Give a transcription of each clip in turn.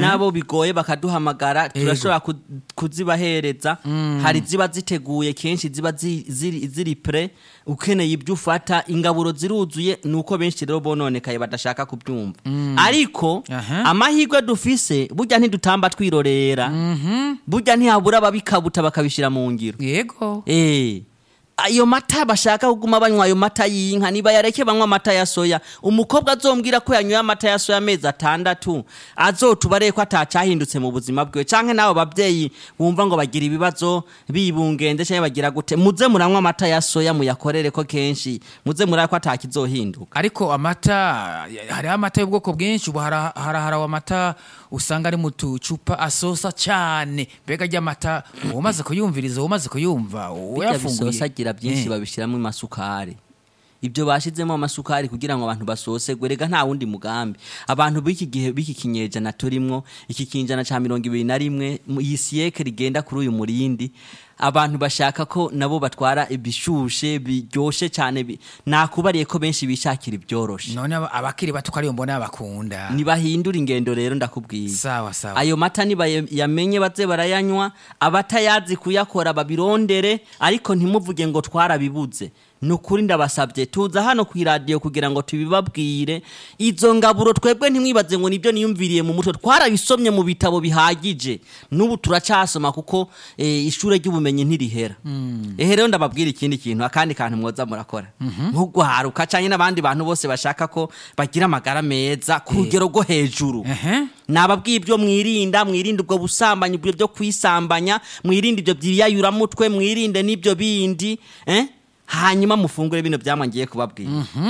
nabo bigoye bakaduhamagara turashobora ku- kuzibahereza hari ziba ziteguye kenshi ziba zi- ziri ziri pre ukeneye ibyo ufata ingaburo ziruzuye nuko benshi rero bononekaye badashaka kubyumva ariko Aha. amahirwe dufise burya ntidutamba twirorera burya ntihabura ababikabuta bakabishyira mu ngiro yego Eh. Ayo mata bashaka kuguma banywa ayo mata y'inka niba yareke banywa amata ya soya umukobwa azombwira ko yanyoye amata ya soya amezi atandatu azotubare ko atacahindutse mu buzima bwiwe canke n'abo babyeyi bumva ngo bagira ibibazo bibungende canke bagira gute muze muranywa amata ya soya muyakorere ko kenshi muze murare ko atakizohinduka ariko amata hariho amata y'ubwoko bwinshi ubu hara- haraharawe amata usanga ari mu tucupa asosa cyane mbega ry'amata umaze kuyumviriza umaze kuyumva bijya uyafunguye bisosagira byinshi Eh. babishyiramo amasukari ibyo bashizemo amasukari kugira ngo abantu basosegwe rega nta wundi mugambi abantu b'iki gihe b'iki kinyejana turimwo iki kinjana ca mirongo ibiri na rimwe mu- iyi siyeke rigenda kuri uyu murindi abantu bashaka ko nabo batwara ibishushe biryoshe cyane bi- nakubariye ko benshi bishakira ibyoroshe none aba- abakiri bato ko ariyo mbona bakunda nibahindura ingendo rero ndakubwiye sawa sawa ayo mata nibayamenye baze barayanywa abatayazi kuyakora babirondere ariko ntimuvuge ngo twarabibuze ni ukuri ndabasabye tuza hano ku iradiyo kugira ngo tubibabwire izo ngaburo twebwe ntimwibaze ngo nibyo niyumviriye mu mutwe twarabisomye mu bitabo bihagije n'ubu turacasoma kuko eh, ishure ry'ubumenyi ntirihera ehe rero ndababwira ikindi kintu akandi kantu mwoza murakora nk'ugwaruka canke n'abandi bantu bose bashaka ko bagira amagara meza ku rugero rwo hejuru Ehe. nababwiye ibyo mwirinda mwirinde ubwo busambanyi ibyo byo kwisambanya mwirinde ibyo byiyayuramutwe mwirinde n'ibyo bindi eh? hanyuma mufungure bino byamwa ngiye kubabwira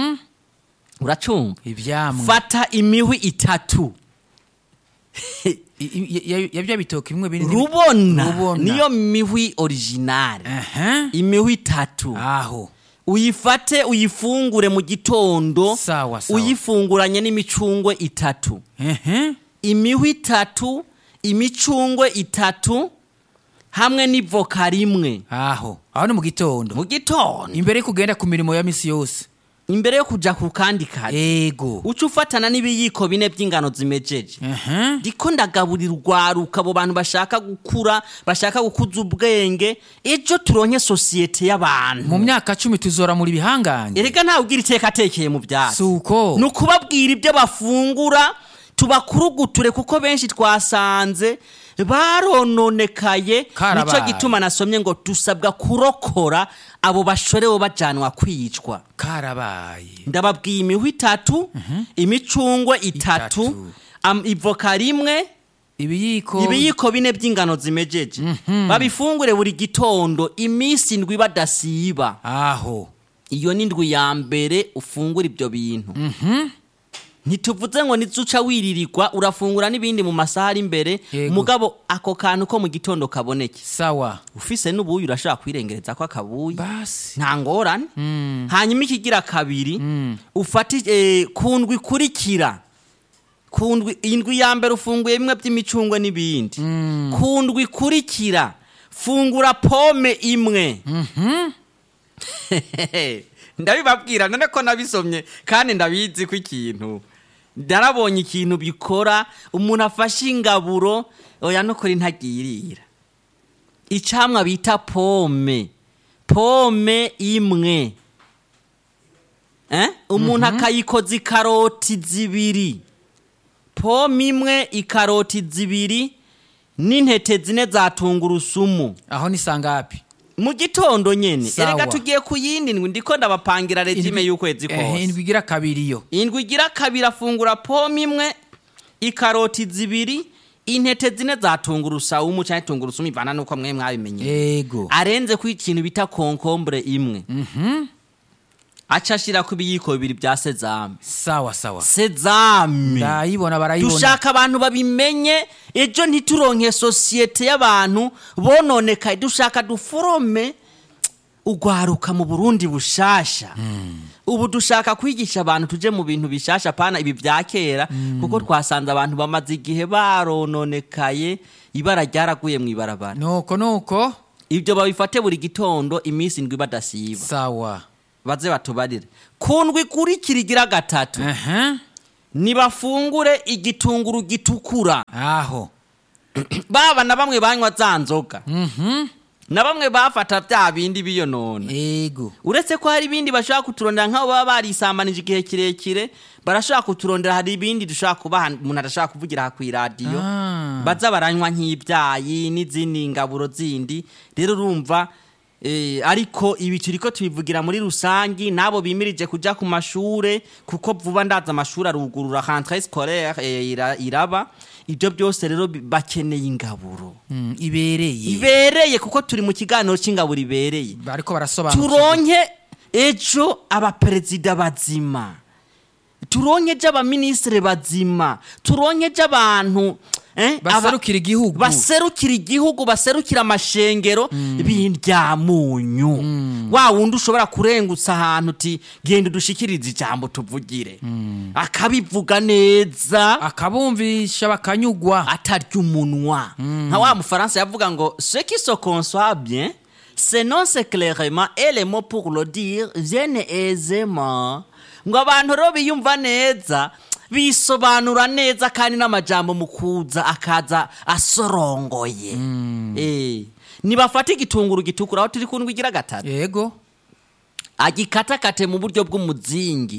uracumva ivyamwa fata imihwi itatu I- i- ya- ya bya bitoki bimwe binini rubona Rubona. niyo mihwi originale Ehe. imihwi itatu aho uyifate uyifungure mu gitondo Sawa, sawa. uyifunguranye n'imicungwe itatu Ehe. imihwi itatu imicungwe itatu hamwe n'ivoka rimwe aho aho ni mu gitondo mu gitondo imbere yo kugenda ku mirimo ya misi yose imbere yo kuja ku kandi kazi ego uca ufatana n'ibiyiko bine by'ingano zimejeje Ehe. ndiko ndagaburira urwaruka abo bantu bashaka gukura bashaka gukuza ubwenge ejo turonke sosiyete y'abantu mu myaka cumi tuzora muri bihangange erega ntawe ugira iteka atekeye mu byatsi suko ni ukubabwira ibyo bafungura tubakuruguture kuko benshi twasanze barononekaye Karabaye. nicyo gituma nasomye ngo dusabwa kurokora abo bashorewe bajanwa kwicwa karabaye ndababwiye imihwi itatu imicungwe itatu Itatu. am- ivoka rimwe ibiyiko ibiyiko bine by'ingano zimejeje babifungure buri gitondo iminsi indwi badasiba aho iyo ni indwi ya mbere ufungura ibyo bintu ntituvuze ngo nizuca wiririrwa urafungura n'ibindi mu masaha ari imbere Yego. mugabo ako kantu ko mu gitondo kaboneke sawa ufise n'ubuyi urashobora kwirengereza ko akabuyi basi nta ngorane hanyuma ikigira kabiri ufate eh, ku ndwi ikurikira ku ndwi indwi ya mbere ufunguye bimwe by'imicungwe n'ibindi ku ndwi ikurikira fungura pome imwe ndabibabwira none ko nabisomye kandi ndabizi ko ikintu ndarabonye ikintu bikora umuntu afashe ingaburo oya no kuri ntagirira icamwa bita pome pome imwe eh? umuntu akayikoza ikaroti zibiri pome imwe ikaroti zibiri n'intete zine za tungurusumu aho ni sangapi mu gitondo nyene Sawa. erega tugiye ku yindi ndwi ndiko ndabapangira regime Indwi- y'ukwezi Ehe, kose indwi igira kabiri yo indwi igira kabiri afungura pome imwe ikaroti zibiri intete zine za tungurusumu canke tungurusumu ivana nuko mwe mwabimenye ego arenze ku ikintu bita konkombure imwe aca ashira ku biyiko bibiri bya sezame sawa sawa sezame ndayibona barayibona dushaka abantu babimenye ejo ntituronke sosiyete y'abantu bononekaye dushaka duforome ugwaruka mu burundi bushasha ubu dushaka kwigisha abantu tuje mu bintu bishasha pana ibi bya kera kuko twasanze abantu bamaze igihe barononekaye ibara ryaraguye mu ibarabara nuko nuko ibyo babifate buri gitondo iminsi indwi badasiba sawa baze batubarire ku ndwi ikurikira igira gatatu Ehe. nibafungure igitunguru gitukura aho baba na bamwe banywa za nzoga na bamwe bafata bya bindi biyonona ego uretse ko hari ibindi bashobora kuturondera nk'abo baba barisambanije igihe kirekire barashobora kuturondera hari ibindi dushobora kubaha umuntu adashobora kuvugira aha ku iradiyo Ah. baza baranywa nk'ibyayi n'izindi ngaburo zindi rero urumva eh, ariko ibi turiko tubivugira muri rusangi n'abo bimirije kuja ku mashure kuko vuba ndaza amashuri arugurura rentrée scolaire eh, ira- iraba ibyo byose rero bi- bakeneye ingaburo Mm, ibereye ibereye kuko turi mu kiganiro c'ingaburo ibereye bariko barasobanura turonke ejo abaperezida bazima turonke ejo abaminisitiri bazima turonke ejo abantu eh, aba- baserukira igihugu baserukira igihugu baserukira amashengero b'indyamunyu wa wundi ushobora kurengutsa ahantu uti genda udushikirize ijambo tuvugire akabivuga neza akabumvisha bakanyugwa atarya umunwa nka wa mufaransa yavuga ngo ce qui se conçoit bien s'énonce clairement et les mots pour le dire viennent aisément ngo abantu rero biyumva neza bisobanura neza kandi n'amajambo mu kuza akaza asorongoye Eh, nibafata igitunguru gitukura aho turi kundwa igira gatatu yego agikatakate mu buryo bw'umuzingi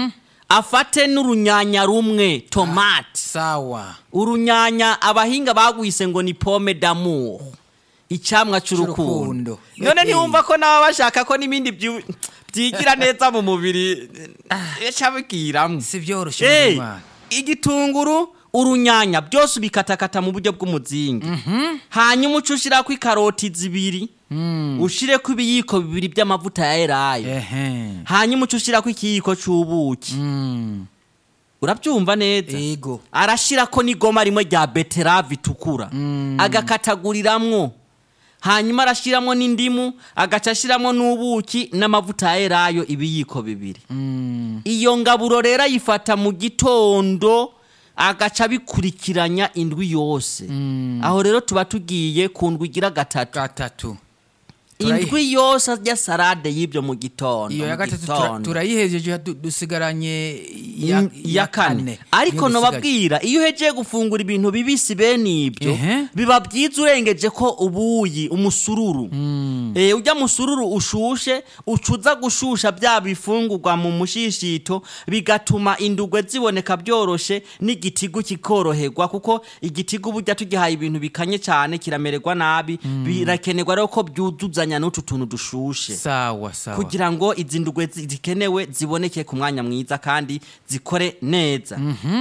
afate n'urunyanya rumwe tomate sawa urunyanya abahinga bagwise ngo ni pome d'amour icyamwa cy'urukundo C'urukundo. none Eh, ntiwumva ko nabo bashaka ko n'ibindi byu- byigira neza mu mubiri cabibwiramo si byoroshye Eh, muzima. igitunguru urunyanya byose ubikatakata mu buryo bw'umuzingi hanyuma uca ushyirako ikaroti zibiri ushireko ibiyiko bibiri by'amavuta ya elayo ehe hanyuma uca ushyirako ikiyiko c'ubuki Mm, urabyumva neza ego arashirako n'igoma rimwe rya beterave itukura agakataguriramwo hanyuma arashiramwo n'indimu agaca ashiramwo n'ubuki n'amavuta ya elayo ibiyiko bibiri Mm, iyo ngaburo rero ayifata mu gitondo agaca abikurikiranya indwi yose aho rero tuba tugiye ku ndwi igira gatatu gatatu Turayi- indwi yose arya salade y'ibyo mu gitondo iyo ya mu gatatu tura- gitondo. turayihejeje du- dusigaranye ya- In- iya kane ariko Niyo dusigaje. nobabwira iyo uhejeye gufungura ibintu bibisi bene ibyo Ehe. biba byiza urengeje ko ubuyi umusururu Eh, ujya musururu ushushe ucuza gushusha bya bifungurwa mu mushishito bigatuma indugwe ziboneka byoroshe n'igitigu kikoroherwa kuko igitigu burya tugihaye ibintu bikanye cyane kiramererwa nabi birakenerwa rero ko byuzuzanya n'utu tuntu dushushe sawa sawa kugira ngo izi ndugwe zi- zikenewe ziboneke ku mwanya mwiza kandi zikore neza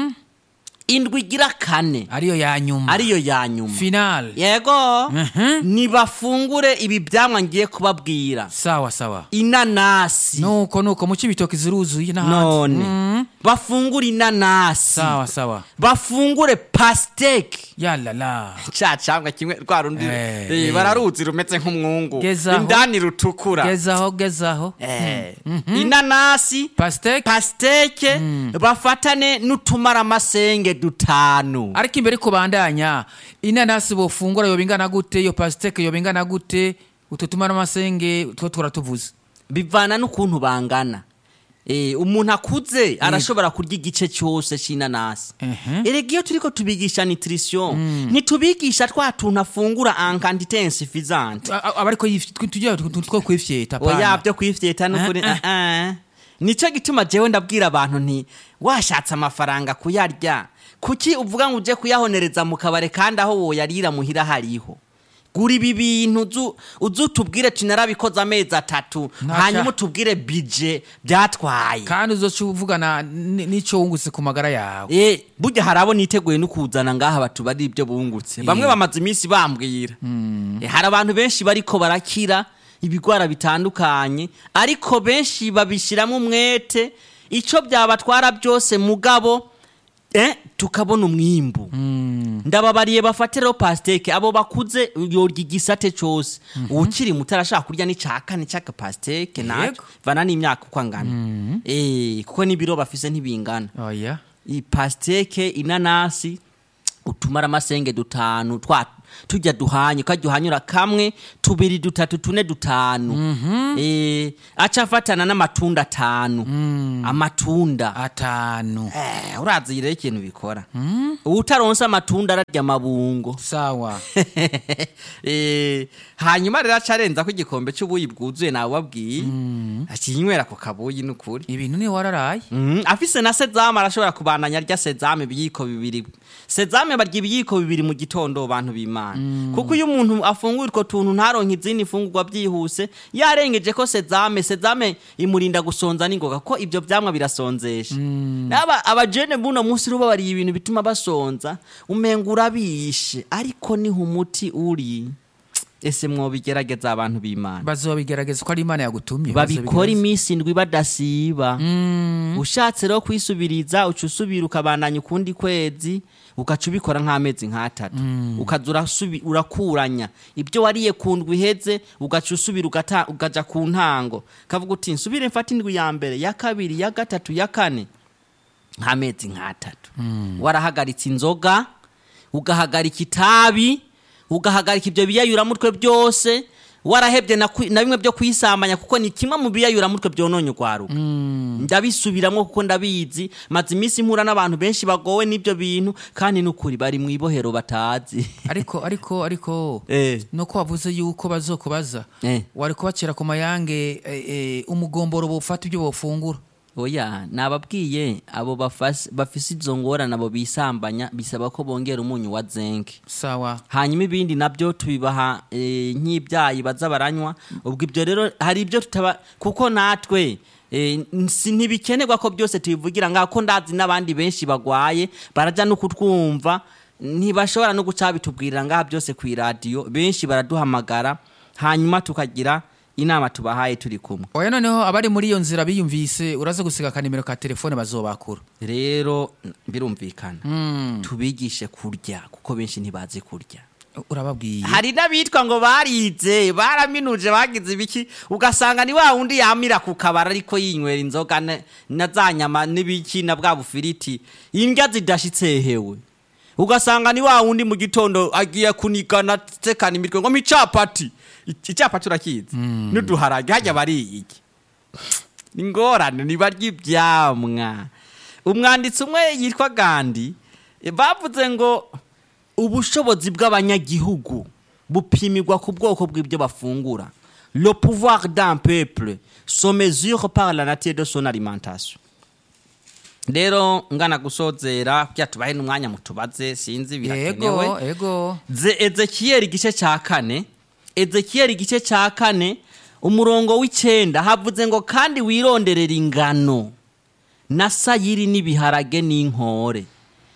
indwi igira kane ariyo ya nyuma ariyo ya nyuma final yego Mhm. nibafungure ibi byamwa ngiye kubabwira sawa sawa inanasi nuko nuko muci ibitoki ziruzuye n'ahandi none Mm, bafungure inanasi sawa sawa bafungure pasiteke yalala ca cangwa kimwe rwa rundi Eh, eh, eh. bararuzi rumeze nk'umwungu Gezaho. indani rutukura gezaho gezaho Eh, inanasi pasiteke pasiteke bafatane n'utumaramasenge dutanu ariko imbere kubandanya inanasi bofungura yoba ingana gute iyo pasiteke yoba ingana gute utu tumara amasenge two turatuvuze bivana n'ukuntu bangana Eh, umuntu akuze arashobora kurya igice cyose c'inanasi Ehe. erega iyo turiko tubigisha nutrition ntitubigisha twa tuntu afungura en quantité insuffisante A- a- aba ariko yif- tujya two kwifyeta oya pana byo kwifyeta n'ukuri Eh, eh. eh, eh. nico gituma jewe ndabwira abantu nti washatse amafaranga kuyarya kuki uvuga ngo uje kuyahonereza mu kabare kandi aho woyarira muhira hariho gura ibi bintu uzu- uze utubwire ati narabikoze amezi atatu Ntaca- hanyuma utubwire bije byatwaye kandi uzoca uvugana n- n'ico wungutse ku magara yawe Eh, burya hari abo niteguye no kuzana ngaha batubari ibyo bungutse bamwe bamaze iminsi bambwira Eh, hari abantu benshi bariko barakira ibigwara bitandukanye ariko benshi babishyiramo umwete icyo byabatwara byose mugabo eh, tukabona umwimbu ndababariye bafatiraho pasiteke abo bakuze yorya igisate cyose ukiri muto arashaka kurya n'icya kane cy'aka pasiteke nacyo Yego. vana n'imyaka uko angana Eh, kuko n'ibiro bafise ntibingana oya ipasiteke inanasi utumara amasenge dutanu twa tujya duhanye ukajya uhanyura kamwe tubiri dutatu tune dutanu eh aca afatana n'amatunda atanu amatunda atanu eh urazi rero ikintu bikora utaronse amatunda ararya amabungo sawa Eh, hanyuma rero aca arenza ko igikombe cy'ubuyi bwuzuye nawe wabwiye akinywera ku kabuyi n'ukuri ibintu ni wararaye Mhm, afise na sezame arashobora kubandanya arya sezame ibiyiko bibiri sezame barya ibiyiko bibiri mu gitondo bantu b'imana kuko iyo umuntu afunguye utwo tuntu ntaronke izindi fungurwa byihuse yarengeje ko sezame sezame imurinda gusonza n'ingoga ko ibyo vyamwa birasonzesha aba abajene buno munsi ruba bariye ibintu bituma basonza umenga urabishe ariko niho umuti uri ese mwobigerageza abantu b'imana bazobigerageza ko ari imana yagutumye babikora bazobigerageza. iminsi indwi badasiba ushatse rero kwisubiriza uca usubira ukabandanya ukundi kwezi ugaca ubikora nk'amezi nk'atatu ukaza urasubi- urakuranya ibyo wariye ku ndwi iheze ugaca usubira ugata- ukaja ku ntango kavuga uti nsubire mfate indwi ya mbere ya kabiri ya gatatu ya kane nk'amezi nk'atatu warahagaritse inzoga ugahagarika itabi ugahagarika ibyo biyayuramutwe byose warahebye na, kwi- na bimwe byo kwisambanya kuko ni kimwe mu biyayuramutwe byononye urwaruka ndabisubiramo kuko ndabizi maze iminsi mpura n'abantu benshi bagowe n'ibyo bintu kandi n'ukuri bari mu ibohero batazi ariko ariko ariko Eh. nuko wavuze yuko bazokubaza Eh. wari kubacira ku mayange eh, eh, umugomboro bufata ibyo bofungura oya nababwiye abo bafas- bafise izo ngorane abo bisambanya bisaba ko bongera umunyu wa zenke sawa hanyuma ibindi nabyo tubibaha eh, nk'ibyayi baza baranywa ubwo ibyo rero hari ibyo tutaba kuko natwe eh, si ntibikenerwa ko byose tubivugira ngaho ko ndazi n'abandi benshi bagwaye barajya no kutwumva ntibashobora no guca bitubwirira ngaha byose ku iradiyo benshi baraduhamagara hanyuma tukagira inama tubahaye turi kumwe oya noneho abari muri iyo nzira biyumvise uraza gusiga akanimero ka telefone bazobakura rero birumvikana tubigishe kurya kuko benshi ntibazi kurya urababwiye hari n'abitwa ngo barize baraminuje bagize ibiki ugasanga ni wa wundi yamira ku kabara ariko yinywera inzoga na- na za nyama n'ibiki na bwa bufiriti indya zidashitse hewe ugasanga ni wa wundi mu gitondo agiye kunigana tekana imitwe ngo micapati icapati urakizi n'uduharage hajya bariye iki ingorane nibarya ibyamwa umwanditsi umwe yitwa gandi eh, bavuze ngo ubushobozi bw'abanyagihugu bupimirwa ku bwoko bw'ibyo bafungura le pouvoir d'un peuple se mesure par la nature de son alimentation rero ngana gusozera kugira tubahe n'umwanya mutubaze sinzi birakenewe yego yego Ze ezekiyeli igice cya kane ezekiyeli igice cya kane umurongo w'icyenda havuze ngo kandi wironderera ingano na sayiri n'ibiharage n'inkore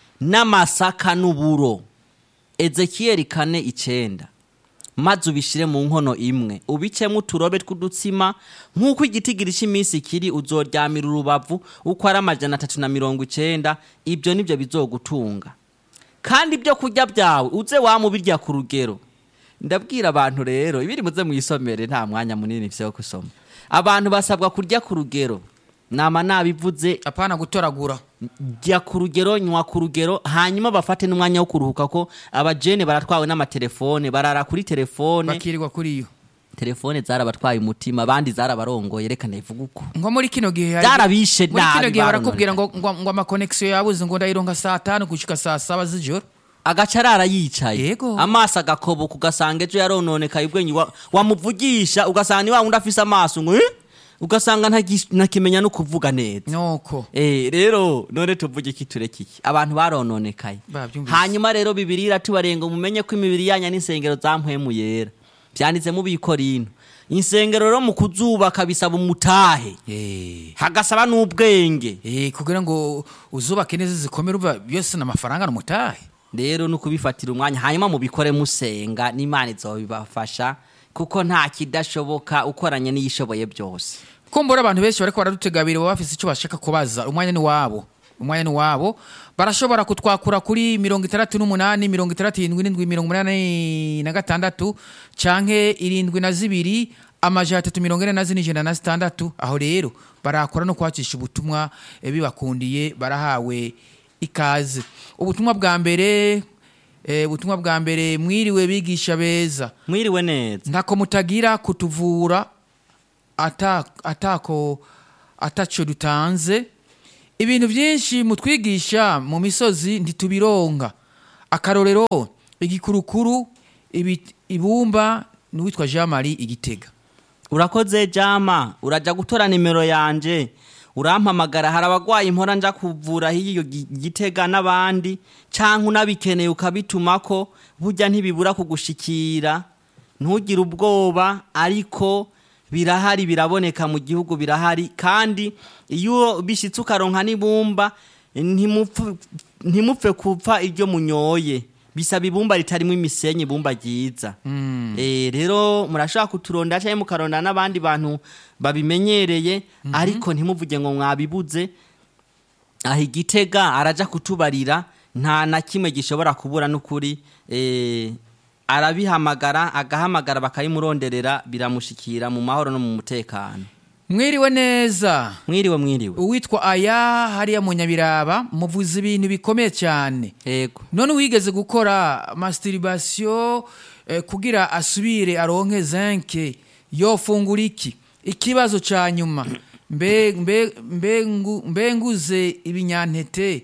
n'amasaka n'uburo ezekiyeli kane icyenda maze ubishyire mu nkono imwe ubicemo uturobe tw'udutsima nk'uko igitigiri cy'iminsi kiri uzoryamira urubavu uko ari amajana atatu na mirongo icyenda ibyo nibyo bizogutunga kandi ibyo kurya byawe uze wamubirya ku rugero ndabwira abantu rero ibiri muze mwisomere nta mwanya munini mfite wo gusoma abantu basabwa kurya ku rugero nama nabivuze apana gutoragura jya ku rugero nywa ku rugero hanyuma bafate n'umwanya wo kuruhuka ko abajene baratwawe n'amatelefone barara kuri telefone bakirirwa kuri iyo telefone zarabatwaye umutima abandi zarabarongoye reka ndayivuga uko nko muri kino gihe hari- Zarabishe muri kino nabi, gihe barakubwira ngo barononekaye. ngo ngo amakonegisiyo yabuze ngo ndayironka saa tanu gushika saa saba z'ijoro agaca arara yicaye Yego. amaso agakoboka ugasanga ejo yarononekaye ubwenye wa- wamuvugisha ugasanga ni wa wundi afise amaso ngo "Eh?" ugasanga ntagi- ntakimenya no kuvuga neza nuko Eh, rero none tuvuge iki tureke iki abantu barononekaye Bavyumvise. hanyuma rero bibiri iratubarenga mumenye ko imibiri yanyu n'insengero za mpwemu yera byanditse mu bikorino insengero rero mu kuzubaka bisaba umutahe Eh. hagasaba n'ubwenge Eh, kugira ngo uzubake neza zikomere uva byose n'amafaranga n'umutahe rero ni ukubifatira umwanya hanyuma mubikore musenga n'imana izobibafasha kuko nta kidashoboka ukoranye n'iyishoboye byose kumbura abantu benshi bariko baradutegabira baba bafise icyo bashaka kubaza umwanya ni wabo umwanya ni wabo barashobora kutwakura kuri mirongo itandatu n'umunani mirongo itandatu irindwi n'indwi mirongo umunani na gatandatu canke irindwi na zibiri amajana atatu mirongo ine na zine ijana na zitandatu aho rero barakora no kwacisha ubutumwa eh, bibakundiye barahawe ikaze ubutumwa bwa mbere Eh, ubutumwa bwa mbere mwiriwe bigisha beza mwiriwe neza ntako mutagira kutuvura ata- atako ataco dutanze ibintu byinshi mutwigisha mu misozi ntitubironka akarorero igikurukuru ibi- ibumba n'uwitwa jean marie igitega urakoze jama uraja gutora nimero yanje urampamagara hari abagwayi mpora nja kuvura hiyo gi- gitega n'abandi canke unabikeneye ukabitumako burya ntibibura kugushikira ntugire ubwoba ariko birahari biraboneka mu gihugu birahari kandi iyo bishitse ukaronka n'ibumba ntimupfu- ntimupfe kupfa iryo munyoye bisaba ibumba ritarimo imisenyi ibumba ryiza Eh, rero murashobora kuturondera cyangwa mukarondera n'abandi bantu babimenyereye ariko ntimuvuge ngo mwabibuze aho igitega araja kutubarira nta na kimwe gishobora kubura n'ukuri eh, arabihamagara agahamagara bakayimuronderera biramushikira mu mahoro no mu mutekano mwiriwe neza mwiriwe mwiriwe uwitwa aya hariya mu nyabiraba muvuze ibintu bikomeye cyane yego none wigeze gukora masturbation eh, kugira asubire aronke zenke yofungura iki ikibazo ca nyuma mbe mbe mbe ngu- mbe nguze ibinyantete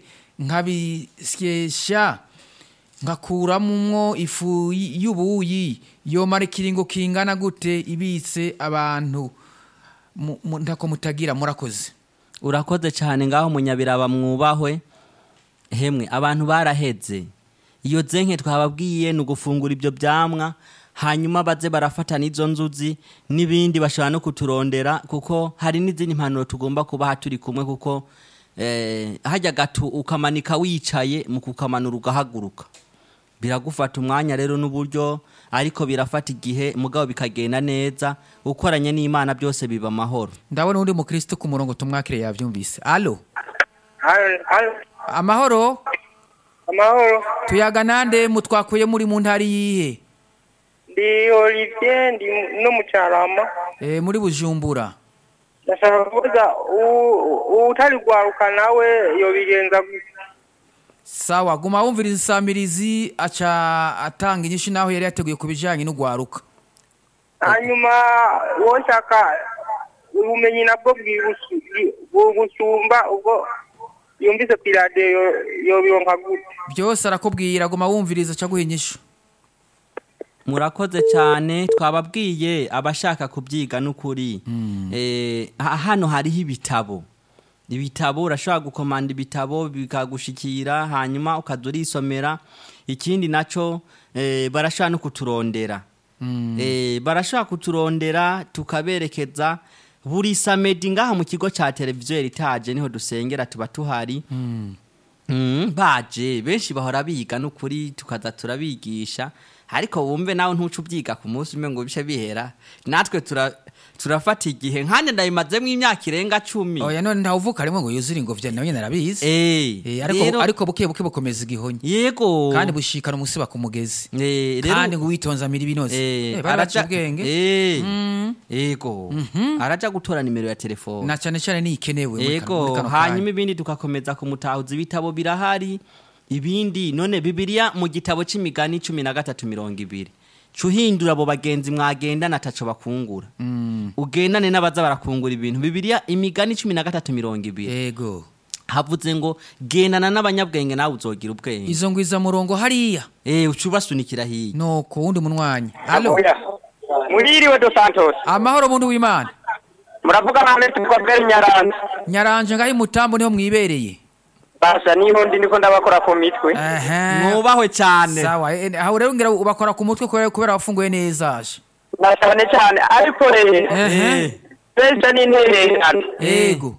nkabisyesha ngakuramwo ifu y- y'ubuyi yomara ikiringo kingana gute ibitse abantu mu- mu- ntako mutagira murakoze urakoze cyane ngaho munyabiraba mwubahwe hemwe abantu baraheze iyo zenke twababwiye ni ugufungura ibyo byamwa hanyuma baze barafata n'izo nzuzi n'ibindi bashobora no kuturondera kuko hari n'izindi mpanuro tugomba kubaha turi kumwe kuko eh, hajya gato ukamanika wicaye mu kukamanura ugahaguruka biragufata umwanya rero n'uburyo ariko birafata igihe mugabo bikagenda neza ukoranye n'imana byose biba amahoro ndabona undi mukristo ku murongo tumwakire yavyumvise alo Halo, halo, amahoro amahoro. tuyaga nande mutwakuye muri mu ntari yihe Ndi Olivier, ndi no mu Carama. e, muri bujumbura Ndashaka kubaza u- utari gwaruka nawe yobigenza gute? sawa guma wumviriza isamirizi aca atanga inyinshi naho yari yateguye ku bijanye n'ugwaruka hanyuma woshaka ubumenyi nabwo bwibusu- bwi- bugusumba ubwo yumvise pirade yobironka gute byose arakubwira guma wumviriza aca guha inyishu murakoze cyane twababwiye abashaka kubyiga n'ukuri Eh, ha- hano hariho ibitabo ibitabo urashobora gukomanda ibitabo bikagushikira hanyuma ukaza urisomera ikindi nacyo eh, barashobora no kuturondera Eh, barashobora kuturondera tukaberekeza buri samedi ngaha mu kigo cya televiziyo eritaje niho dusengera tuba tuhari Mm, baje benshi bahora biga n'ukuri tukaza turabigisha ariko wumve nawe ntuce ubyiga ku munsi umwe ngo bice bihera natwe tura- turafata igihe nkanje ndabimazemo imyaka irenga cumi oya none ntawuvuka rimwe ngo yuzure ingobyi nawe nyine arabizi Eh, Eh, ariko rero- ariko buke buke bukomeza igihonyi yego kandi bushikana umusiba ku mugezi Eh, rero- kandi ngo witonze amira ibinoze Eh, Eh, baraca araja- ubwenge Eh, Mm. yego araja gutora nimero ya telefone na cyane cyane niyikenewe muri kano- muri yego kano hanyuma kanya. ibindi tugakomeza kumutahuza ibitabo birahari ibindi none bibiliya mu gitabo c'imigani cumi na gatatu mirongo ibiri cuhindura abo bagenzi mwagendana ataco bakungura ugendane n'abaza barakungura ibintu bibiliya imigani cumi na gatatu mirongo ibiri yego havuze ngo gendana n'abanyabwenge nawe uzogira ubwenge izo ngwiza murongo hariya eh uca ubasunikira hiya nuko wundi munwanyi alo Oya. Muririwe dos Santos. amahoro muntu w'imana Muravuga nane tukobwera Nyaranza. nyaranje ngaho imutambo niho mwibereye Basa niho ndi niko ndabakora ku mitwe. Ehe. mwubahwe cyane sawa eh, aho rero ngira ubakora ku mutwe kubera kubera wafunguye neza aje Na cyane cyane ariko rero Ehe. pesa n'intererano. yego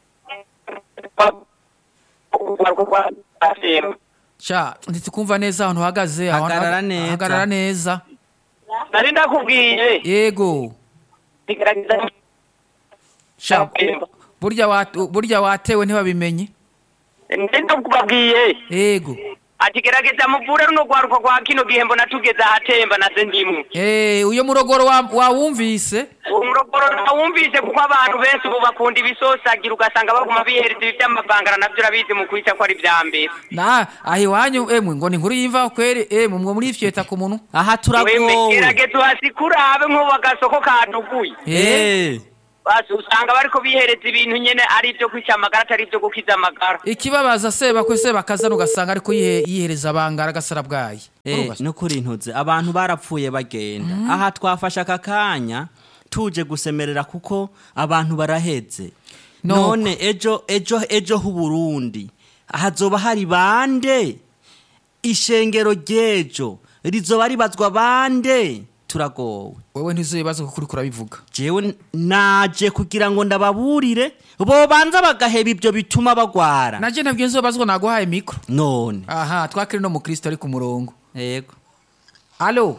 sha ntitukumva neza ahantu uhagaze aho- Hagarara neza. hagarara neza Nari ndakubwiye. yego Igerageza sha burya wa- burya watewe ntibabimenye Ndi ndakubabwiye. yego ati gerageza muvure runo rwaruka rwa kino gihe mbona tugeze ahatemba naze ndimwe Eh, uyo murogoro wa- wawumvise umurogoro ntawumvise kuko abantu benshi ubu bakunda ibisosagira ugasanga baguma bihereza ibi by'amavangara navyo urabizi mu kwica ko ari vya mbere na aho iwanyu emwe ngo ni inkuru yiva kweri emwe mwo murifyeta ku muntu aha weme turagowe gerageza uhasikure habe nk'ubu agasoko kaduguye Eh, basi usanga bariko bihereza ibintu nyene ari ivyo kwica amagara atari ivyo gukiza amagara ikibabaza seba kwe seba kazana ugasanga ariko yihe- yihereza abangara agasara bwayi eh, Urumva? nukuri ntuze abantu barapfuye bagenda aha twafashe aka kanya tuje gusemerera kuko abantu baraheze Nuko. none ejo ejo ejo h'uburundi hazoba hari bande ishengero ry'ejo rizoba ribazwa bande turagowe wewe ntizubibaza kuko uriko urabivuga jewe naje kugira ngo ndababurire bobanza bagaheba ibyo bituma bagwara naje nabyo nzobazwa naguhaye mikro none aha twakiri no mukristo ari ku murongo yego alo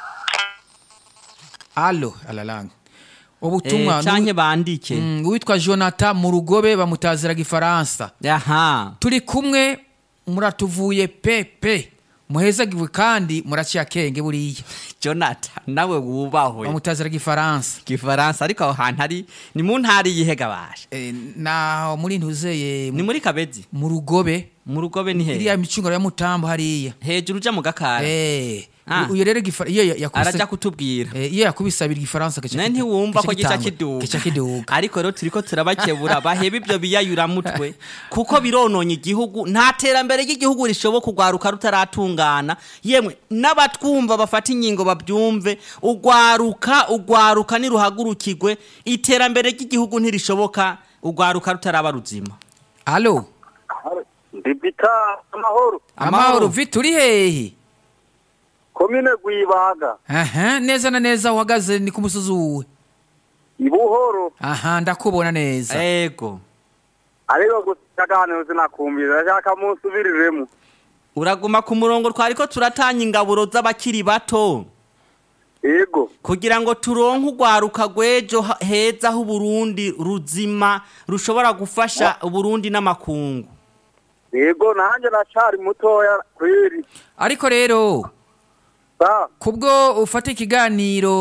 alo alalanga ubutumwa Eh, canke bandike Mm, uwitwa jonathan mu rugobe bamutaziraga ifaransa aha turi kumwe muratuvuye pepe muhezagiwe kandi muraciye akenge buriya jonathan nawe wubahwe bamutaziraga ifaransa gifaransa ariko aho hantu ari ni mu ntara yihega basha Eh, naho muri ntuzeye ni muri kabezi mu rugobe mu rugobe ni iriya he micungano ya mutambo hariya hejuru uja mu gakara Eh, Ah. uyu rero gifa- iyo ya- yakubise- araja kutubwira Eh, iyo yakubisabira igifaransa gica nawe kita- ntiwumva ko gica gitangura, kiduga gica kiduga ariko rero turiko turabakebura baheba ibyo biyayuramutwe kuko birononye igihugu nta terambere ry'igihugu rishoboka urwaruka rutaratungana yemwe n'abatwumva bafata ingingo babyumve urwaruka urwaruka niruhagurukirwe iterambere ry'igihugu ntirishoboka urwaruka rutaraba ruzima alo ndibita amahoro amahoro vi turi hehe komine gwibaga aha neza na neza uhagaze ni ku musozi uwe ibuhoro aha ndakubona neza ego ariko gusa aganiro sinakumvira ndashaka munsubiriremo uraguma ku murongo twariko turatanya ingaburo z'abakiri bato yego kugira ngo turonke urwaruka rw'ejo ha- heza h'uburundi ruzima rushobora gufasha uburundi n'amakungu yego nanjye nacari mutoya kweri ariko rero sa kubwo ufata ikiganiro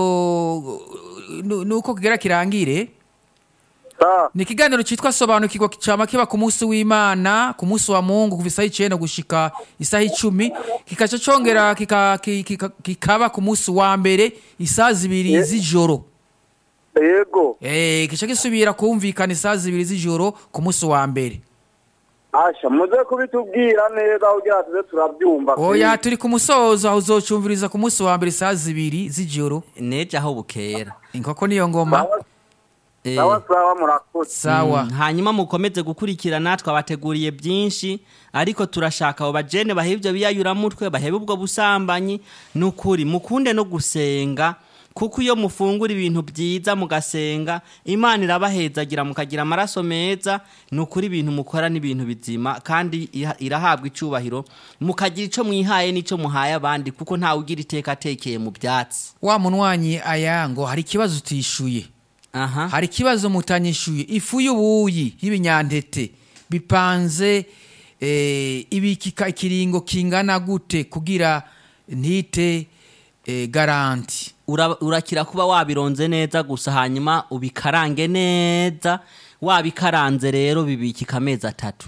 nu- nuko kigera kirangire sa ni ikiganiro cyitwa sobanukirwa cyama kiba ku munsi w'imana ku munsi wa mungu kuva isaha icenda gushika isaha icumi kikaca congera kika- ki- kika- kikaba ku munsi wa mbere isaha zibiri z'ijoro yego Eh, kica gisubira kumvikana isaha zibiri z'ijoro ku munsi wa mbere asha muze kubitubwira neza kugira tuze turabyumva oya turi ku musozo aho uzocumviriza ku munsi wa mbere isaha zibiri z'ijoro neje aho bukera inkoko niyo ngoma Eh, sawa sawa murakoze sawa mm, hanyuma mukomeze gukurikirana twabateguriye byinshi ariko turashaka abo bajene baheba ibyo biyayuramutwe baheba ubwo busambanyi ni ukuri mukunde no gusenga kuko iyo mufungura ibintu byiza mugasenga imana irabahezagira mukagira amaraso meza ni ukuri ibintu mukora n'ibintu bizima kandi iha- irahabwa icyubahiro mukagira icyo mwihaye n'icyo muhaye abandi kuko ntawe ugira iteka atekeye mu byatsi wa munwanyi aya ngo hari ikibazo utishuye aha hari ikibazo mutanyishuye ifu y'ubuyi y'ibinyampeke bipanze eh, ibikika ikiringo kingana gute kugira ntite eh, garanti Ura- urakira kuba wabironze neza gusa hanyuma ubikarange neza wabikaranze rero bibikika amezi atatu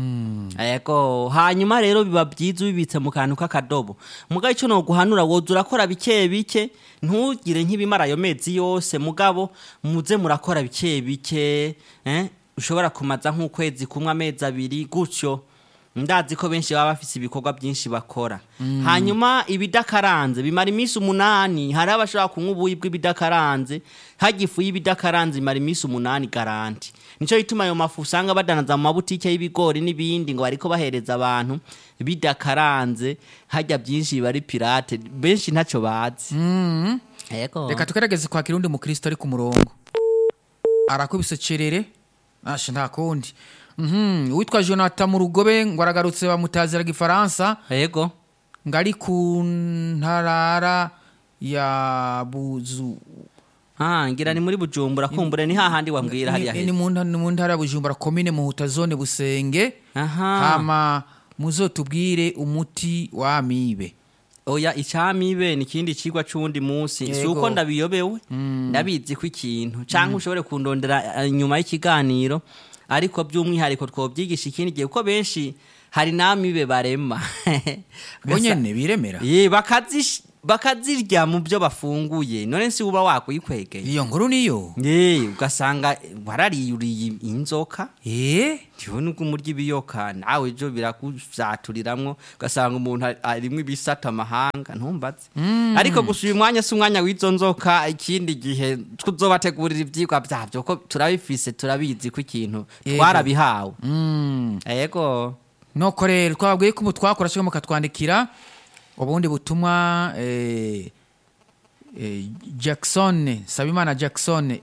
yego hanyuma rero biba byiza ubibitse mu kantu k'akadobo mugabo icyo noguhanura woza urakora bike bike ntugire nk'ibimara ayo mezi yose mugabo muze murakora bike bike eh? ushobora kumaza nk'ukwezi kumwe amezi abiri gutyo ndazi ko benshi baba bafise ibikorwa byinshi bakora hanyuma ibidakaranze bimara iminsi umunani hari abashobora kunywa ubuyi bw'ibidakaranze hajya ifu y'ibidakaranze imara iminsi umunani garanti nicyo gituma ayo mafu usanga badanaza mu mabutike y'ibigori n'ibindi ngo bariko bahereza abantu bidakaranze hajya byinshi biba ari pirate benshi ntacyo bazi Yego. reka tugerageze kwakira undi mukristo ari ku murongo arakubise cerere ashe nta kundi Mhm, uwitwa jonathan mu rugobe ngo aragarutse bamutaziraga ifaransa yego ngo ari ku ntarara ya buzu Ah, ngira ni muri bujumbura kumbure ni hahandi wambwira hariya ni, ni, heza mu nta- ni mu ntara ya bujumbura komine muhuta zone busenge aha hama muzotubwire umuti wa amibe oya icamibe ni ikindi cigwa c'uwundi munsi si Yego. uko ndabiyobewe ndabizi ko ikintu canke ushobore kundondera eh, nyuma y'ikiganiro ariko by'umwihariko twobyigisha ikindi gihe kuko benshi hari n'amibe barema bo nyene biremera Ye, bakazish- bakazirya mu byo bafunguye none si uba wakwikwegeye iyo nkuru niyo ye ugasanga warariyuriye inzoka eh ndiho nubwo umurya ibiyoka nawe ejo birakuzaturiramwo ugasanga umuntu ari- arimwo ibisata amahanga ntumbaze ariko gusa uyu mwanya si umwanya w'izo nzoka ikindi gihe tuzobategurira ivyigwa vyavyo ko turabifise turabizi ko ikintu Yego. twarabihawe mm. ego noko rero twabwiye ko mutwakora cyangwa mukatwandikira ubundi butumwa eh, eh, jackson sabimana jackson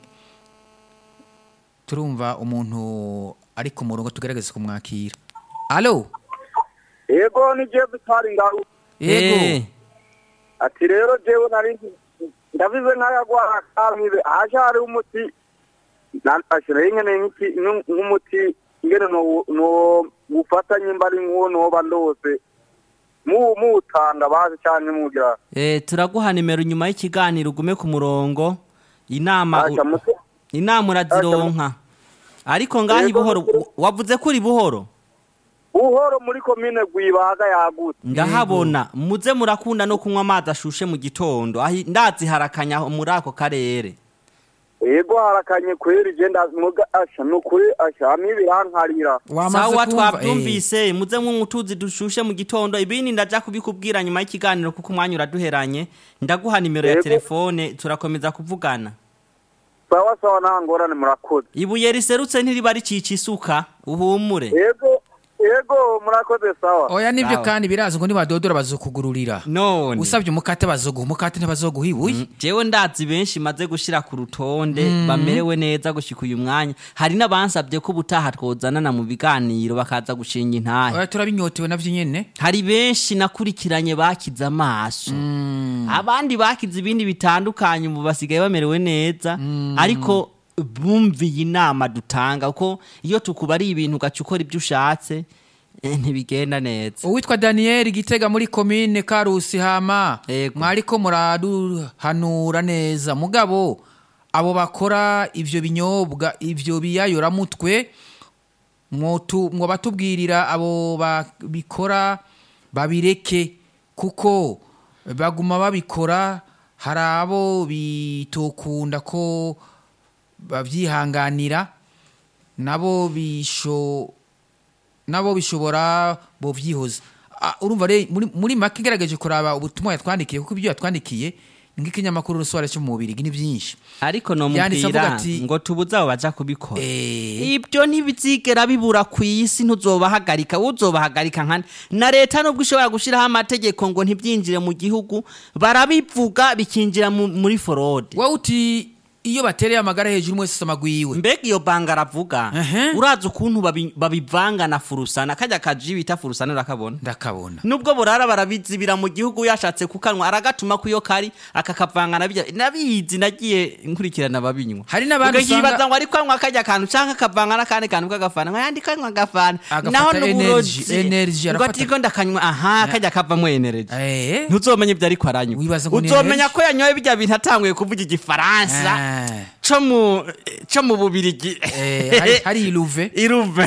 turumva umuntu ari ku murongo tugerageze kumwakira alo yego ni jewe bitari ngaho yego Eh, ati rero jewe nari ndabize nk'ayagwara kamibe haje hari umuti ashira ingene nk'iki- nk'u- nk'umuti ingene no no gufatanye mbari nk'uwo noba ndose mu muwutanga bazi canke mugira eh, turaguha nimero nyuma y'ikiganiro ugume ku murongo inama Aca mute inama urazironka ariko ngaho Yego, buhoro mukuru. wavuze ko uri buhoro buhoro muri komine gwibaga yagutse ndahabona muze murakunda no kunywa amazi ashushe mu gitondo ahi ndazi harakanya muri ako karere yego harakanye kweri je ndamuga asha nukuri asha amibe irankarira wamaze sawa kumva twabyumvise muze munywa utuzi dushushe mu gitondo ibindi ndaja kubikubwira nyuma y'ikiganiro kuko umwanya uraduheranye ndaguha nimero ya Yego. telefone turakomeza kuvugana sawa sawa nta ngorane murakoze ibuye riserutse ntiriba ricica isuka uhumure yego yego murakoze sawa oya nibyo Sawa. kandi birazi ngo nibadodora bazokugururira none usabye umukate bazoguha umukate ntibazoguha ibuye jewe ndazi benshi maze gushira ku rutonde bamerewe neza gushika uyu mwanya hari n'abansabye ko ubutaha twozanana mu biganiro bakaza gushinga intahe oya turabinyotewe navyo nyene hari benshi nakurikiranye bakize amaso abandi bakize ibindi bitandukanye ubu basigaye bamerewe neza ariko bumviye inama dutanga kuko iyo tukubariye ibintu ugaca ukora ibyo ushatse eh, ntibigenda neza uwitwa daniyeli gitega muri komine karusi hama Yego. mwariko muraduhanura neza mugabo abo bakora ivyo binyobwa ivyo biyayoramutwe mwotu- mwobatubwirira abo babikora babireke kuko baguma babikora hari abo bitokunda ko babyihanganira nabo bisho nabo bishobora bovyihoza Ah, urumva re muri, muri make ngerageje kuraba ubutumwa yatwandikiye kuko ibyo yatwandikiye ni nk'ikinyamakuru rusohora cyo mu bubiri ni byinshi ariko Yanditse avuga nomubwira ati- ngo tubuze abo baja kubikora eh ibyo ntibizigera bibura ku isi ntuzobahagarika uzobahagarika nkane na leta nubwo ishobora gushyiraho amategeko ngo ntibyinjire mu gihugu barabivuga bikinjira mu- muri forode wowe uti iyo batereye amagara hejuru umwe wese amagwiwe mbega iyo banga aravuga Ehe. urazi ukuntu babi- babivanga na furusana kajya kaji bita furusana urakabona ndakabona nubwo burara barabizibira mu gihugu yashatse kukanwa aragatuma ku iyo kari akakavanga na bijya nabizi nagiye nkurikirana ababinywa Hari n'abandi ukayibaza usanga- ngo ariko anywa kajya kantu canke akavanga n'akandi kantu k'agafana ngo yandi kanywa agafana Agafata naho energy, n'uburozi energy, ngo arafata- atiko ndakanywa aha kajya kavamwo energy eh ntuzomenya ibyo ariko aranywa Wibaza ngo ni uzomenya energy? ko yanyoye bijya bintu atanguye kuvuga igifaransa Ah. co mu co mu bubirigi Eh, hari- hari iluve iruve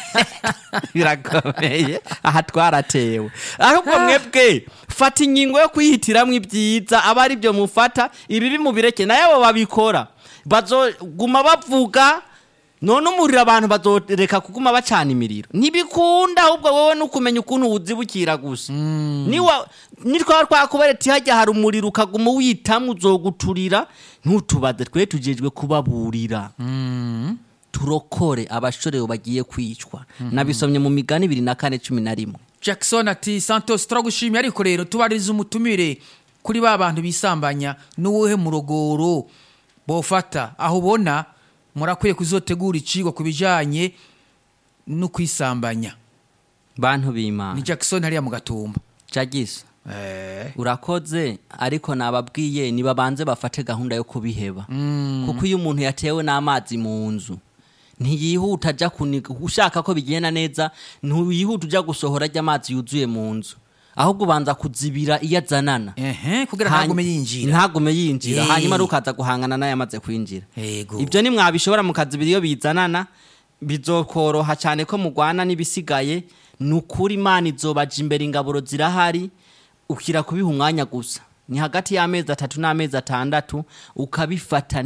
birakomeye aha twaratewe ahubwo mwebwe fata ingingo yo kwihitiramwo ibyiza aba ari byo mufata ibibi mubireke nayo abo babikora bazoguma bavuga none umuriro abantu bazoreka kuguma bacana imiriro ntibikunda ahubwo wowe nukumenya ukuntu wuzibukira gusa niwa nitwaba twakubereti hajya hari umuriro ukaguma witamwe uzoguturira ntutubaze twe tujejwe kubaburira turokore abashorewe bagiye kwicwa nabisomye mu migani ibiri na kane cumi na rimwe jackson ati santos turagushimiye ariko rero tubaririza umutumire kuri ba bantu bisambanya n'uwuhe murogoro bofata aho ubona murakwiye kuzotegura icigwa ku bijanye no kwisambanya bantu ni b'imana jackson hariya mu gatumba jagisa eh. urakoze ariko nababwiye nibabanze bafate gahunda yo kubiheba kuko iyo umuntu yatewe n'amazi mu nzu ntiyihuta ajya kuniga ushaka ko bigenda neza ntiyihuta ujya gusohora ajya amazi yuzuye mu nzu ahubwo ubanza kuzibira iyo azanana ehe kugira Hany- ntagume yinjira ntagume yinjira Eh. hanyuma rukaza guhangana nayo amaze kwinjira Yego. ibyo nimwabishobora mukazibira iyo bizanana bizokoroha cyane ko mugwana n'ibisigaye ni ukuri imana izobaja imbere ingaburo zirahari ukira kubiha umwanya gusa ni hagati y'amezi atatu n'amezi atandatu ukabifata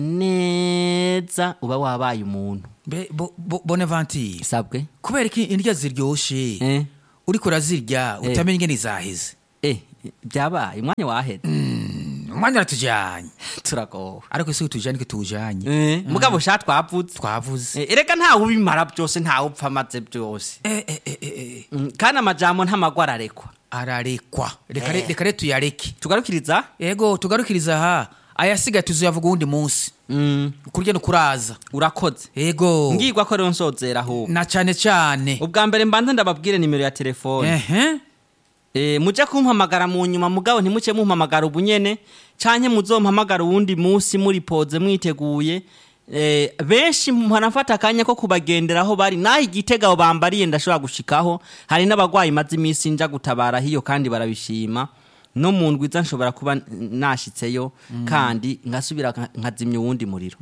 neza uba wabaye umuntu Be- bo- bo- bonaventure sabwe kubera ko indya ziryoshe Eh. uriko urazirya Eh. utamenya ingene zaheze eh byabaye umwanya waheze umwanya uratujanye turagowe ariko si utujanye ko tuwujanye eh mugabo sha twavuze twavuze Eh, erega ntawe ubimara byose ntawe upfa amaze byose Eh, eh, eh, eh, eh. Mm, kandi amajambo ntamagwa ararekwa ararekwa reka re- Eh. reka re tuyareke tugarukiriza ego tugarukiriza aha ayasigaye tuzoyavuga uwundi munsi Mm, kurya no kuraza urakoze ego ngirwa ko rero nsozera ahubwo na cane cane ubwa mbere mbanza ndababwire nimero ya telefone ehe Eh, mujya kumpamagara mu nyuma mugabo ntimuce mumpamagara ubu nyene canke muzompamagara uwundi munsi muri poze mwiteguye Eh, benshi mpanafata akanya ko kubagenderaho bari naho igitega aho bambariye ndashobora gushikaho hari n'abagwayi maze iminsi nja gutabara hiyo kandi barabishima no mu ndwiza nshobora kuba n- nashitseyo kandi ngasubira nka- nkazimya uwundi muriro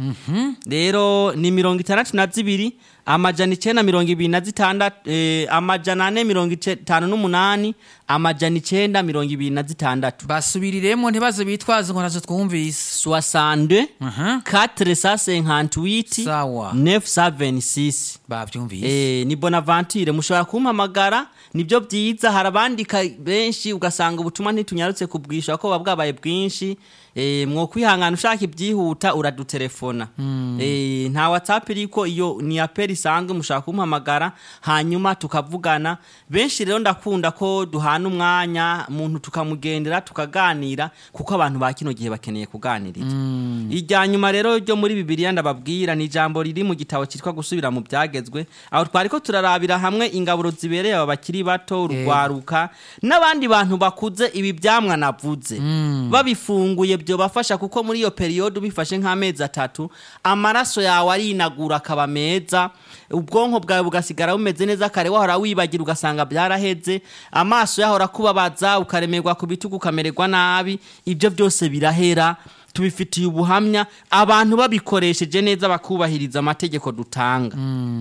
rero ni mirongo itandatu na zibiri amajana icenda mirongo ibiri na zitandatu eh, amajana ane mirongo itanu n'umunani amajana icenda mirongo ibiri na zitandatu basubiriremo ntibaze bitwaze ngo nazo twumvise soixante Mhm. quatre cent cinquante-huit Sawa. neuf cent vingt-six bavyumvise Eh, ni bonaventure mushobora kumpamagara nibyo byiza hari abandika benshi ugasanga ubutumwa ntitunyarutse kubwisha ko buba bwabaye bwinshi eh, mwo kwihangana ushaka ibyihuta uradutelefona eh, nta whatsapp iriko iyo ni apeli isanzwe mushaka kumpamagara hanyuma tukavugana benshi rero ndakunda ko duhana umwanya muntu tukamugendera tukaganira kuko abantu ba kino gihe bakeneye kuganiriza irya nyuma rero ryo muri bibiliya ndababwira ni ijambo riri mu gitabo cyitwa gusubira mu byagezwe aho twari ko turarabira hamwe ingaburo zibereye aba bakiri bato urwaruka n'abandi bantu bakuze ibi byamwa navuze babifunguye byobafasha kuko muri iyo periyode ubifashe nk'amezi atatu amaraso yawe arinagura akaba meza ubwonko bwawe bugasigara bumeze neza kare wahora wibagira ugasanga byaraheze amaso yahora kubabaza ukaremerwa ku bitugu ukamererwa nabi ibyo byose birahera tubifitiye ubuhamya abantu babikoresheje neza bakubahiriza amategeko dutanga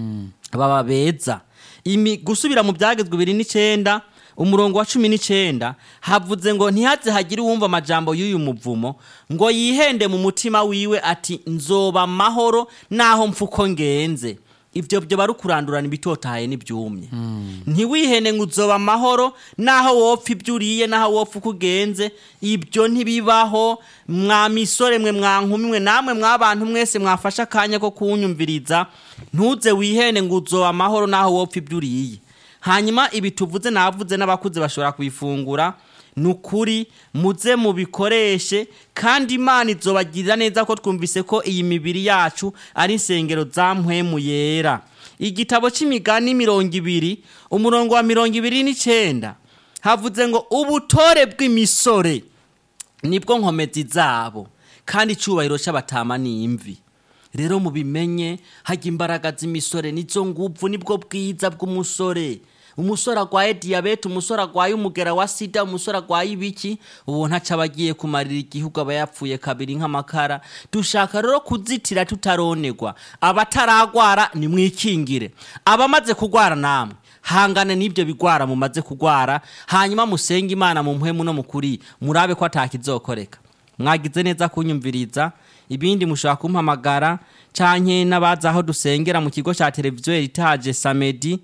baba beza Imi- gusubira mu byagezwe bibiri n'icyenda umurongo wa cumi n'icyenda havuze ngo ntihaze hagire uwumva amajambo y'uyu muvumo ngo yihende mu mutima wiwe ati nzoba amahoro naho mfuko ngenze ibyo byo bari kurandurana ibitotahaye n'ibyumye ntiwihene ngo uzoba amahoro naho wopfa ibyo uriye naho wopfa uko ugenze ibyo ntibibaho mwa misore mwe mwa nkumi mwe namwe mwabantu mwese mwafashe akanya ko kuwunyumviriza ntuze wihene ngo uzoba amahoro naho wopfa ibyo uriye hanyuma ibi tuvuze navuze n'abakuze bashobora kubifungura ni ukuri muze mubikoreshe kandi imana izobagirira neza ko twumvise ko iyi mibiri yacu ari insengero za mpwemu yera igitabo cy'imigani mirongo ibiri umurongo wa mirongo ibiri n'icyenda havuze ngo ubutore bw'imisore nibwo nkomezi zabo kandi icyubahiro cy'abatama ni imvi rero mubimenye hajya imbaraga z'imisore nizo nguvu nibwo bwiza bw'umusore umusore arwaye diyabete umusore arwaye umugera wa sida umusore arwaye ibiki ubu ntaco aba agiye kumarira igihugu aba yapfuye kabiri nk'amakara dushaka rero kuzitira tutaronerwa abataragwara nimwikingire abamaze kugwara namwe hangane n'ibyo bigwara mumaze kugwara hanyuma musenge imana mu mpwemu no mu kuri murabe ko atakizokoreka mwagize neza kunyumviriza ibindi mushobora kumpamagara canke n'abaza aho dusengera mu kigo ca televiziyo eritaje samedi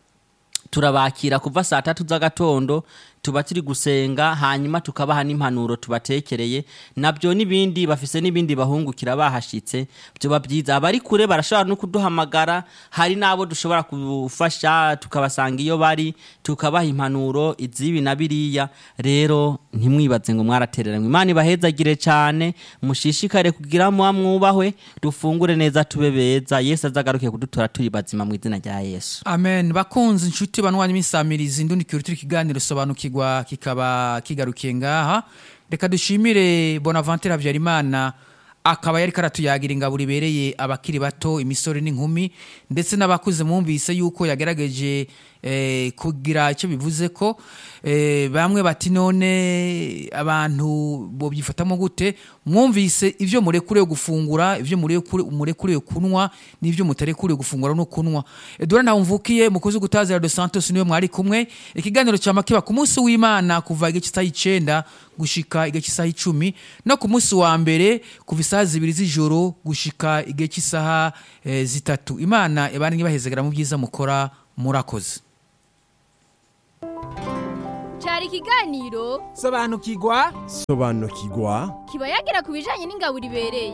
turabakira kuva saa tatu z'agatondo tuba turi gusenga hanyuma tukabaha n'impanuro tubatekereye nabyo n'ibindi bafise n'ibindi bahungukira bahashitse byoba byiza abari kure barashobora no kuduhamagara hari n'abo dushobora gufasha tukabasanga iyo bari tukabaha impanuro izibi na biriya rero ntimwibaze ngo mwaratereranywe imana ibahezagire cyane mushishikare kugira muba mwubahwe dufungure neza tube beza yesu azagaruke kudutora turi bazima mu izina rya yesu amen bakunze inshuti banwanya imisamirizi ndundikira turi kiganiro sobanukirwa kikaba kigarukiye ngaha reka dushimire bonaventure habyarimana akaba yari karatuyagira ingaburo ibereye abakiri bato imisore n'inkumi ndetse n'abakuze mwumvise yuko yagerageje eh, kugira icyo bivuze ko eh, bamwe bati none abantu bobyifatamo gute mwumvise ivyo murekuriwe gufungura ivyo murekure- murekuriwe kunwa n'ivyo mutarekuriwe gufungura no kunwa Edouard Ntawumvukiye mukozi gutazira de Santos niwe mwari kumwe ikiganiro cya makiba ku munsi w'Imana kuva igice cy'isaha icenda gushika igihe cy'isaha icumi no ku munsi wa mbere kuva isaha zibiri z'ijoro gushika igihe cy'isaha eh, zitatu imana ibane ibahezegera mu byiza mukora murakoze cyari ikiganiro sobanukirwa sobanukirwa kiba yagira ku bijyanye n'ingaburo ibereye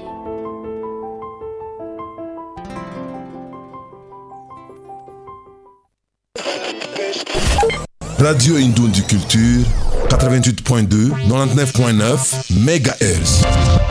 Radio Indoundi Culture, 88.2, 99.9 MHz.